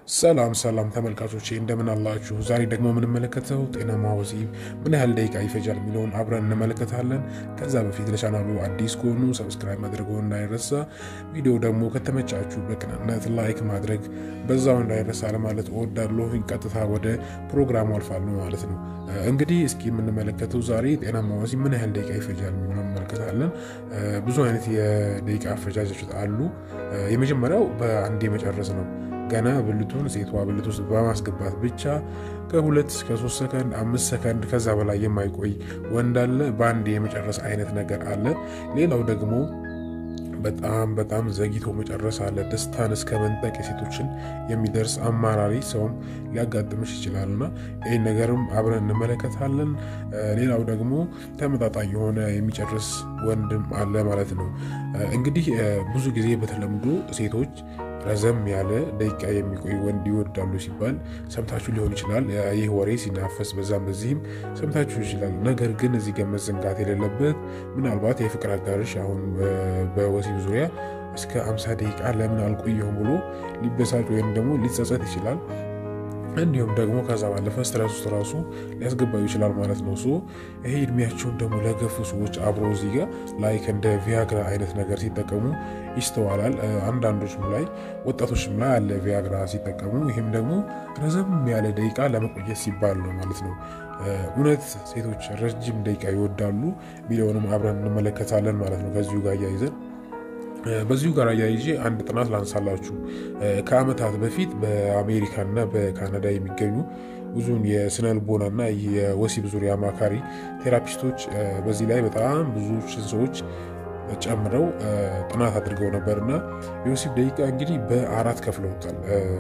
ሰላም ሰላም ተመልካቾቼ እንደምን አላችሁ? ዛሬ ደግሞ የምንመለከተው ጤናማ ወሲብ ምን ያህል ደቂቃ ይፈጃል የሚለውን አብረን እንመለከታለን። ከዛ በፊት ለቻናሉ አዲስ ከሆኑ ሰብስክራይብ ማድረገው እንዳይረሳ፣ ቪዲዮ ደግሞ ከተመቻችሁ በቅንነት ላይክ ማድረግ በዛው እንዳይረሳ ለማለት እወዳለሁ። ቀጥታ ወደ ፕሮግራሙ አልፋለሁ ማለት ነው። እንግዲህ እስኪ የምንመለከተው ዛሬ ጤናማ ወሲብ ምን ያህል ደቂቃ ይፈጃል የሚለውን እንመለከታለን። ብዙ አይነት የደቂቃ አፈጃጀት አሉ። የመጀመሪያው በአንዴ መጨረስ ነው። ገና ብልቱን ሴቷ ብልት ውስጥ በማስገባት ብቻ ከሁለት እስከ ሶስት ሰከንድ አምስት ሰከንድ ከዛ በላይ የማይቆይ ወንድ አለ። በአንድ የመጨረስ አይነት ነገር አለ። ሌላው ደግሞ በጣም በጣም ዘግይቶ መጨረስ አለ። ደስታን እስከ መንጠቅ የሴቶችን የሚደርስ አማራሪ ሰውም ሊያጋጥምሽ ይችላልና ይህን ነገርም አብረን እንመለከታለን። ሌላው ደግሞ ተመጣጣኝ የሆነ የሚጨርስ ወንድም አለ ማለት ነው። እንግዲህ ብዙ ጊዜ በተለምዶ ሴቶች ረዘም ያለ ደቂቃ የሚቆይ ወንድ ይወዳሉ ሲባል ሰምታችሁ ሊሆን ይችላል። ይህ ወሬ ሲናፈስ በዛም በዚህም ሰምታችሁ ይችላል። ነገር ግን እዚህ ጋር መዘንጋት የሌለበት ምናልባት የፍቅር አጋርሽ አሁን በወሲብ ዙሪያ እስከ 50 ደቂቃ ለምን አልቆየሁም ብሎ ሊበሳጭ ወይም ደግሞ ሊጸጸት ይችላል። እንዲሁም ደግሞ ከዛ ባለፈ ስትረስ ውስጥ ራሱ ሊያስገባዩ ይችላል ማለት ነው። ሶ ይሄ እድሜያቸውን ደግሞ ለገፉ ሰዎች አብሮ እዚህ ጋር ላይክ እንደ ቪያግራ አይነት ነገር ሲጠቀሙ ይስተዋላል። አንዳንዶችም ላይ ወጣቶችም ላይ አለ ቪያግራ ሲጠቀሙ። ይህም ደግሞ ረዘም ያለ ደቂቃ ለመቆየት ሲባል ነው ማለት ነው። እውነት ሴቶች ረጅም ደቂቃ ይወዳሉ ሚሊዮንም አብረን እንመለከታለን ማለት ነው ከዚሁ ጋር እያይዘን በዚሁ ጋር አያይዤ አንድ ጥናት ላንሳላችሁ። ከዓመታት በፊት በአሜሪካና በካናዳ የሚገኙ ብዙን የስነ ልቦናና የወሲብ ዙሪያ አማካሪ ቴራፒስቶች በዚህ ላይ በጣም ብዙ ሰዎች ጨምረው ጥናት አድርገው ነበርና የወሲብ ደቂቃ እንግዲህ በአራት ከፍለውታል።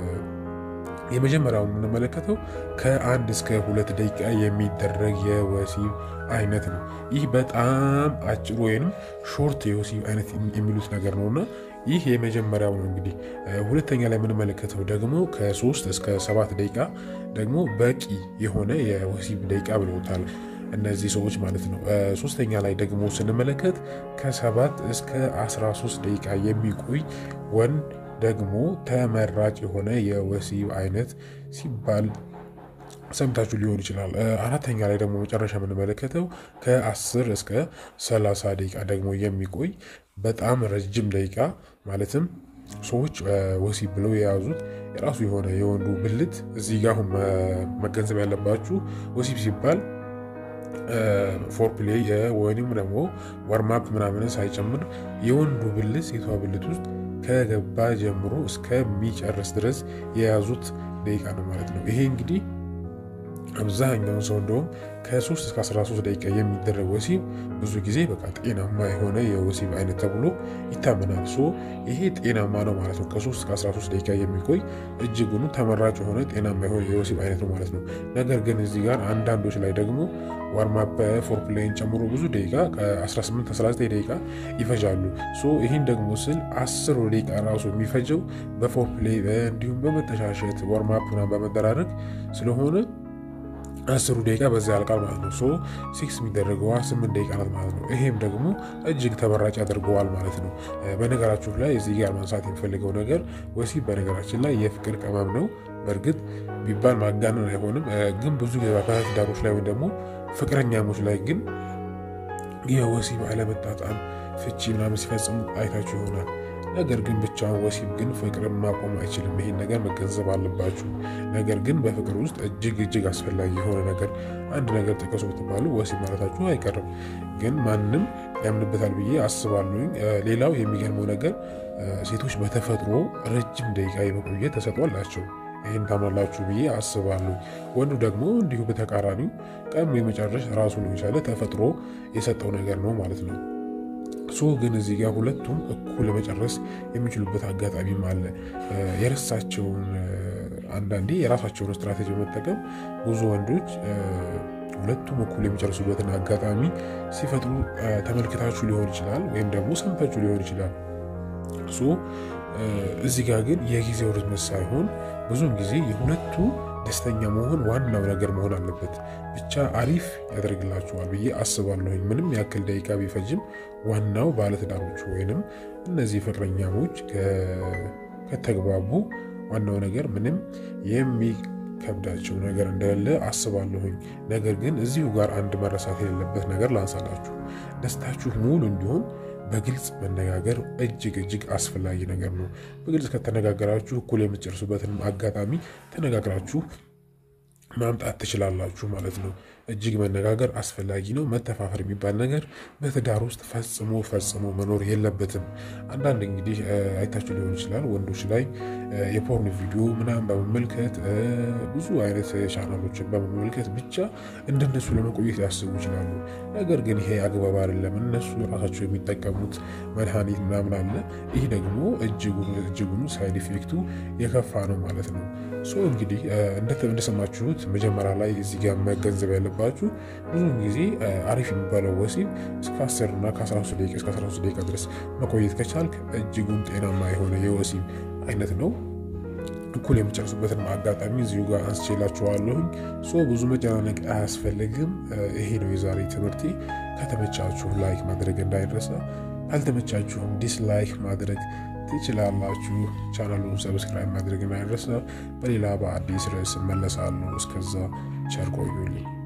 የመጀመሪያው የምንመለከተው ከአንድ እስከ ሁለት ደቂቃ የሚደረግ የወሲብ አይነት ነው። ይህ በጣም አጭር ወይም ሾርት የወሲብ አይነት የሚሉት ነገር ነውና ይህ የመጀመሪያው ነው። እንግዲህ ሁለተኛ ላይ የምንመለከተው ደግሞ ከሶስት እስከ ሰባት ደቂቃ ደግሞ በቂ የሆነ የወሲብ ደቂቃ ብለውታል እነዚህ ሰዎች ማለት ነው። ሶስተኛ ላይ ደግሞ ስንመለከት ከሰባት እስከ 13 ደቂቃ የሚቆይ ወንድ ደግሞ ተመራጭ የሆነ የወሲብ አይነት ሲባል ሰምታችሁ ሊሆን ይችላል። አራተኛ ላይ ደግሞ መጨረሻ የምንመለከተው ከ10 እስከ 30 ደቂቃ ደግሞ የሚቆይ በጣም ረጅም ደቂቃ ማለትም ሰዎች ወሲብ ብለው የያዙት የራሱ የሆነ የወንዱ ብልት እዚህ ጋር አሁን መገንዘብ ያለባችሁ ወሲብ ሲባል ፎርፕሌይ ወይም ደግሞ ዋርማፕ ምናምን ሳይጨምር የወንዱ ብልት ሴቷ ብልት ውስጥ ከገባ ጀምሮ እስከሚጨርስ ድረስ የያዙት ደቂቃ ነው ማለት ነው። ይሄ እንግዲህ አብዛኛውን ሰው እንደውም ከ3 እስከ 13 ደቂቃ የሚደረግ ወሲብ ብዙ ጊዜ በቃ ጤናማ የሆነ የወሲብ አይነት ተብሎ ይታመናል። ሶ ይሄ ጤናማ ነው ማለት ነው። ከ3 እስከ 13 ደቂቃ የሚቆይ እጅጉኑ ተመራጭ የሆነ ጤናማ የሆነ የወሲብ አይነት ነው ማለት ነው። ነገር ግን እዚህ ጋር አንዳንዶች ላይ ደግሞ ዋርማፕ ፎርፕሌይን ጨምሮ ብዙ ደቂቃ ከ18 19 ደቂቃ ይፈጃሉ። ሶ ይህን ደግሞ ስል 10 ደቂቃ ራሱ የሚፈጀው በፎርፕሌይ እንዲሁም በመተሻሸት ዋርማፕ በመደራረግ ስለሆነ አስሩ ደቂቃ በዛ ያልቃል ማለት ነው። ሶ ሲክስ የሚደረገዋ ስምንት ደቂቃ ናት ማለት ነው። ይሄም ደግሞ እጅግ ተመራጭ ያደርገዋል ማለት ነው። በነገራችሁ ላይ እዚህ ጋር ማንሳት የሚፈልገው ነገር ወሲብ በነገራችን ላይ የፍቅር ቅመም ነው። በእርግጥ ቢባል ማጋነን አይሆንም። ግን ብዙ ባለትዳሮች ላይ ወይም ደግሞ ፍቅረኛሞች ላይ ግን የወሲብ አለመጣጣም፣ ፍቺ ምናምን ሲፈጽሙ አይታችሁ ይሆናል። ነገር ግን ብቻውን ወሲብ ግን ፍቅርን ማቆም አይችልም። ይሄን ነገር መገንዘብ አለባችሁ። ነገር ግን በፍቅር ውስጥ እጅግ እጅግ አስፈላጊ የሆነ ነገር አንድ ነገር ጥቀሱ ብትባሉ ወሲብ ማለታችሁ አይቀርም። ግን ማንም ያምንበታል ብዬ አስባለሁኝ። ሌላው የሚገርመው ነገር ሴቶች በተፈጥሮ ረጅም ደቂቃ የመቆየት ተሰጥኦ አላቸው። ይህን ታምናላችሁ ብዬ አስባለሁ። ወንዱ ደግሞ እንዲሁ በተቃራኒው ቀድሞ የመጨረስ ራሱን የቻለ ተፈጥሮ የሰጠው ነገር ነው ማለት ነው። ሶ ግን እዚህ ጋር ሁለቱም እኩል ለመጨረስ የሚችሉበት አጋጣሚም አለ። የረሳቸውን አንዳንዴ የራሳቸውን ስትራቴጂ በመጠቀም ብዙ ወንዶች ሁለቱም እኩል የሚጨርሱበትን አጋጣሚ ሲፈጥሩ ተመልክታችሁ ሊሆን ይችላል፣ ወይም ደግሞ ሰምታችሁ ሊሆን ይችላል። ሶ እዚህ ጋር ግን የጊዜው ርዝመት ሳይሆን ብዙውን ጊዜ የሁለቱ ደስተኛ መሆን ዋናው ነገር መሆን አለበት። ብቻ አሪፍ ያደርግላችኋል ብዬ አስባለሁኝ። ምንም ያክል ደቂቃ ቢፈጅም ዋናው ባለትዳሮቹ ወይንም እነዚህ ፍቅረኛሞች ከተግባቡ ዋናው ነገር ምንም የሚከብዳቸው ነገር እንደሌለ አስባለሁኝ። ነገር ግን እዚሁ ጋር አንድ መረሳት የሌለበት ነገር ላንሳላችሁ። ደስታችሁ ሙሉ እንዲሆን በግልጽ መነጋገር እጅግ እጅግ አስፈላጊ ነገር ነው። በግልጽ ከተነጋገራችሁ እኩል የምትጨርሱበትንም አጋጣሚ ተነጋግራችሁ ማምጣት ትችላላችሁ ማለት ነው። እጅግ መነጋገር አስፈላጊ ነው። መተፋፈር የሚባል ነገር በትዳር ውስጥ ፈጽሞ ፈጽሞ መኖር የለበትም። አንዳንድ እንግዲህ አይታችሁ ሊሆን ይችላል ወንዶች ላይ የፖርን ቪዲዮ ምናምን በመመልከት ብዙ አይነት ቻናሎችን በመመልከት ብቻ እንደነሱ ለመቆየት ያስቡ ይችላሉ። ነገር ግን ይሄ አግባብ አይደለም። እነሱ ራሳቸው የሚጠቀሙት መድኃኒት ምናምን አለ። ይህ ደግሞ እጅጉኑ ሳይድ ኢፌክቱ የከፋ ነው ማለት ነው። ሶ እንግዲህ እንደሰማችሁት መጀመሪያ ላይ እዚህ ጋር መገንዘብ ያለባችሁ ብዙውን ጊዜ አሪፍ የሚባለው ወሲብ እስከ 10 እና ከ13 ደቂቃ እስከ 13 ደቂቃ ድረስ መቆየት ከቻልክ እጅጉን ጤናማ የሆነ የወሲብ አይነት ነው። እኩል የምጨርሱበትን አጋጣሚ እዚሁ ጋር አንስቼላችኋለሁኝ። ሶ ብዙ መጨናነቅ አያስፈልግም። ይሄ ነው የዛሬ ትምህርቴ። ከተመቻችሁ ላይክ ማድረግ እንዳይረሳ፣ ካልተመቻችሁም ዲስላይክ ማድረግ ትችላላችሁ። ቻናሉን ሰብስክራይብ ማድረግ እንዳይረሳ። በሌላ በአዲስ ርዕስ እመለሳለሁ። እስከዛ ቸር ቆዩልኝ።